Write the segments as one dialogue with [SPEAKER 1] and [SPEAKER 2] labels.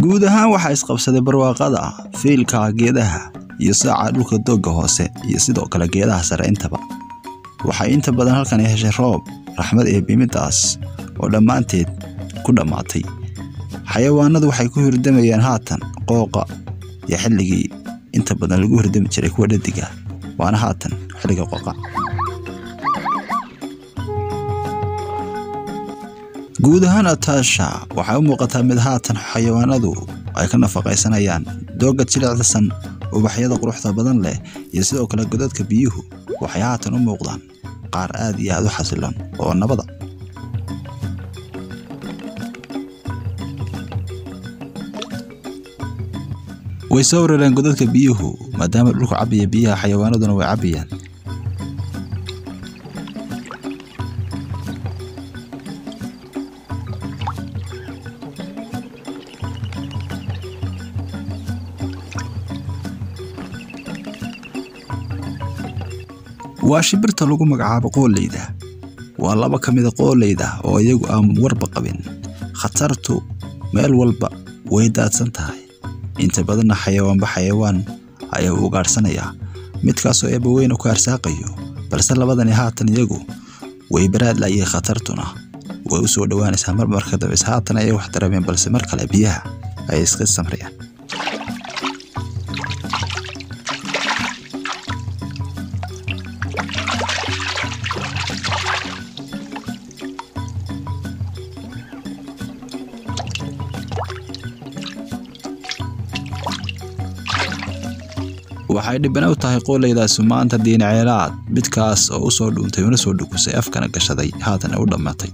[SPEAKER 1] guud ahaan waxaa isqabsaday barwaaqada fiilka geedaha iyo saaca dhulka doogga hoose iyo sidoo kale geedaha sare intaba waxay inta badan halkan heshay roob raxmad ee bimidaas oo dhammaanteed ku dhammaatay xayawaanadu waxay ku hirdamayaan haatan qooqa iyo xilligii inta badan lagu hirdami jiray kuwa dhadiga waana haatan xilliga qooqa guud ahaan ataasha waxay u muuqataa mid haatan xayawaanadu ay ka nafaqaysanayaan doogga jilicdasan ubaxyada quruxda badan leh iyo sidoo kale godadka biyuhu waxay haatan u muuqdaan qaar aad iyo aad u xasiloon oo nabada way soo warareen godadka biyuhu maadaama dhulku cabaya biyaha xayawaanaduna way cabayaan waa shimbirta lagu magacaabo qooleyda waa laba ka mida qooleyda oo iyagu aan warba qabin khatartu meel walba way daadsan tahay inta badanna xayawaanba xayawaan ayaa u ugaadhsanayaa midkaasoo eebbaweyne ku arsaaqayo balse labadani haatan iyagu way baraadlayay khatartuna way u soo dhowaanaysaa mar marka dambes haatan ayay wax dareemeen balse mar kale biyaha ayay iska samrayaan waxay dhibana u tahay qooleydaasi maanta diinaceelaad midkaas oo u soo dhuuntay una soo dhukusay afkana gashaday haatan u dhammatay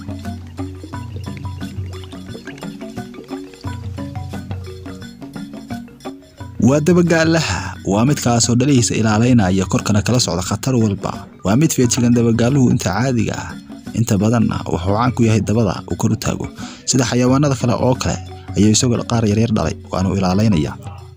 [SPEAKER 1] waa dabagaalaha waa midkaasoo dhalihiisa ilaalaynaya korkana kala socda khatar walba waa mid feejigan dabagaaluhu inta caadiga ah inta badanna wuxuu caan ku yahay dabada uu kor u taago sida xayawaanada kale oo kale ayuu isagoo qaar yaryar dhalay waanu ilaalaynaya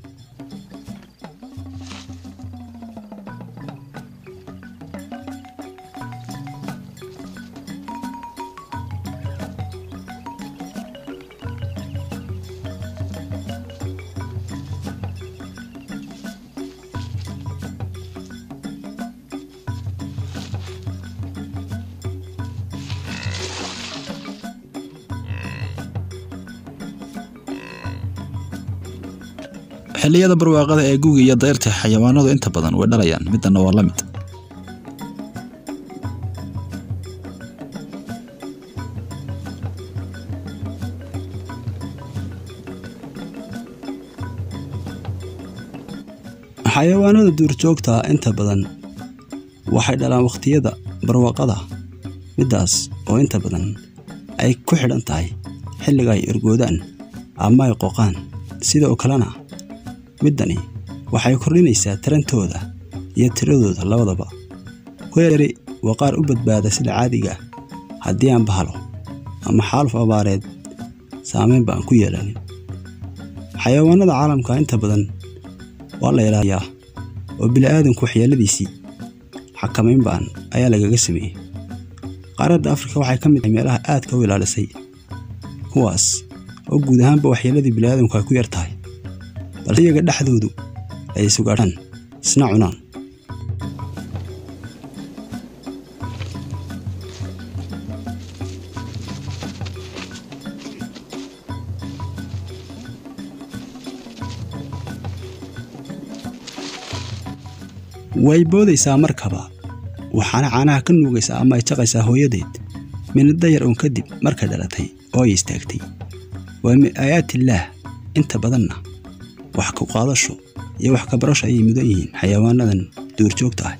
[SPEAKER 1] xilliyada barwaaqada ee guga iyo dayrta xayawaanadu inta badan way dhalayaan midana waa la mid
[SPEAKER 2] xayawaanada duurjoogta inta badan waxay dhalaan wakhtiyada barwaaqada middaas oo inta badan ay ku xidhan tahay xilliga ay ergoodaan ama ay qoqaan sidoo kalena middani waxay kordhinaysaa tarantooda iyo tiradooda labadaba weeri waa qaar u badbaada sida caadiga ah haddii aan bahalo ama xaaluf abaareed saamaynba aan ku yeelanin xayawaanada caalamka inta badan waa la ilaaliyaa oo bili'aadanku waxyeeladiisii xakamayn ba'an ayaa lagaga sameeyey qaaradda afrika waxay ka mid tahay meelaha aadka u ilaalisay kuwaas oo guud ahaanba waxyeelladii bili'aadanku ay ku yar tahay balse iyaga dhexdoodu ay sugaadhaan isna cunaan way boodaysaa markaba waxaana caanaha ka nuugaysaa ama ay jaqaysaa hooyadeed minadda yar uun kadib markay dhalatay oo ay istaagtay waa min aayaatillaah inta badanna wax ku qaadasho iyo wax ka barasho ayay mudan yihiin xayawaanadan duurjoogta ah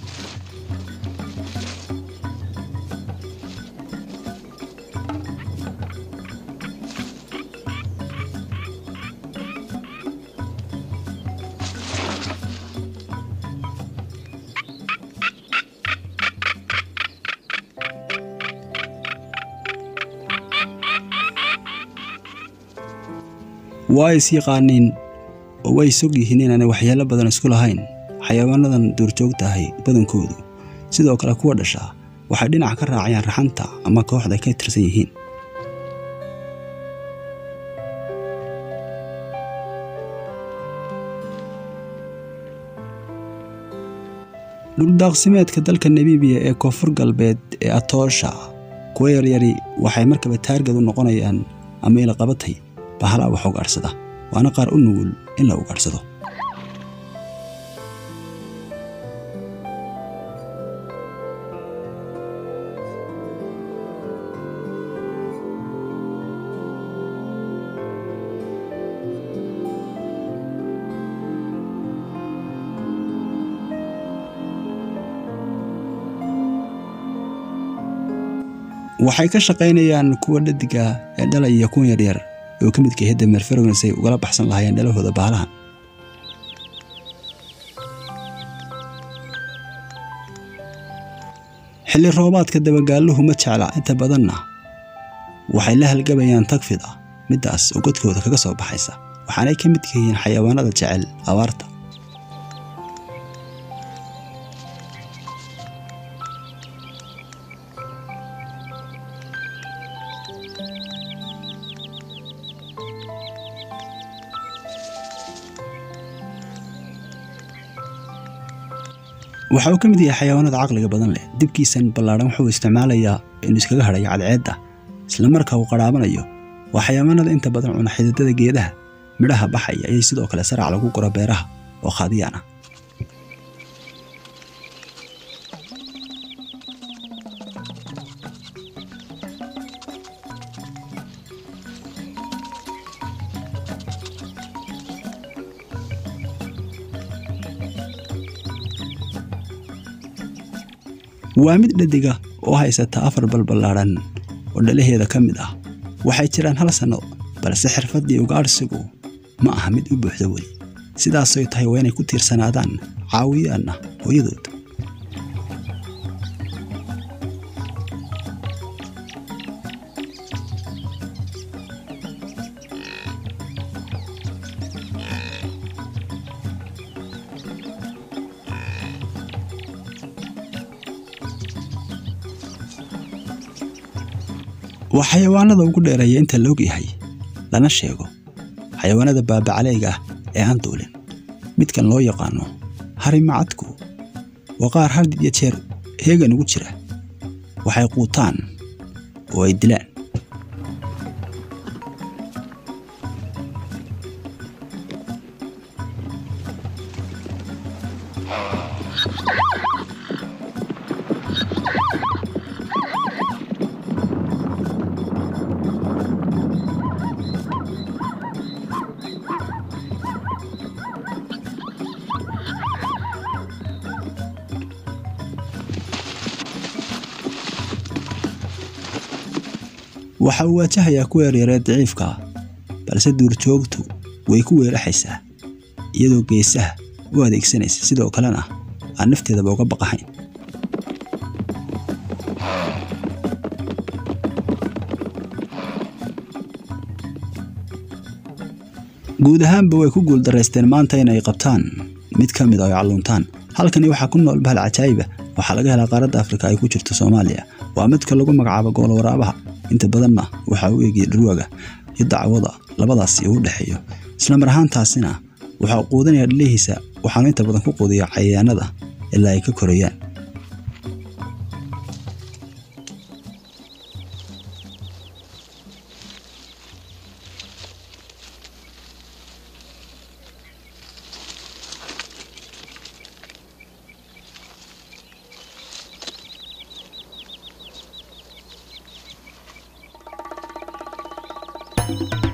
[SPEAKER 2] waa is yaqaaniin oo way sog yihiin inaanay waxyeelo badan isku lahayn xayawaanadan duurjoogta ahay badankoodu sidoo kale kuwa dhashaa waxay dhinac ka raacayaan raxanta ama kooxda ay ka tirsan yihiin dhuldaaqsimeedka dalka namibiya ee koonfur galbeed ee atoosha kuwa yaryari waxay markaba taargad u noqonayaan ama ila qabatay bahalaa wax ugaadhsada waana qaar u nugul in la ugaadhsado waxay ka shaqaynayaan kuwa dhadiga ee dhalaya kuwan yaryar oo ka midka yahay dameer farowns ay ugala baxsan lahaayeen dhalahooda bahalahan xilli roobaadka dabagaalluhu ma jecla inta badanna waxay la halgabayaan tagfid ah middaas oo godkooda kaga soo baxaysa waxaanay ka midka yihiin xayawaanada jecel abaarta waxa uu ka mid yahay xayawaanada caqliga badan leh dibkiisan ballaadhan wuxuu isticmaalayaa inuu iskaga hadhayo cadceedda isla marka uu qadhaabanayo waa xayawaanada inta badan cuna xididada geedaha midhaha baxaya ayay sidoo kale sarac lagu guro beeraha oo khaadiyaan ah waa mid dhadiga oo haysata afar balballaadhan oo dhalaheeda ka mid ah waxay jiraan hal sanno balse xirfaddii ugaadhsigu ma aha mid u buuxda weli sidaasoy tahay waa inay ku tiirsanaadaan caawiyaanna hooyadood waa xayawaanada ugu dheereeya inta la og yahay lana sheego xayawaanada baabacaleega ah ee aan duulin midkan loo yaqaano harimacadku waa qaar hal iyo jeer heegan ugu jira waxay quutaan oo ay dilaan waxa uu waajahayaa kuwa yaryaree daciifka ah balse duurjoogtu way ku weeraxaysaa iyadoo geesaha u adeegsanaysa sidoo kalena aan nafteedaba uga baqahayn guud ahaanba way ku guuldaraysteen maanta inay qabtaan mid ka mid a ay calluuntaan halkani waxaa ku nool bahal cajaayiba waxaa laga helaa qaaradda afrika ay ku jirto soomaaliya waa midka lagu magacaabo goolo waraabaha inta badanna waxaa u eegaya dhurwaaga iyo dacwada labadaasi uu dhexeeyo isla mar ahaantaasina waxaa quudinaya dhalihiisa waxaanu inta badan ku quudiya cayayaanada ilaa ay ka korayaan
[SPEAKER 3] thank you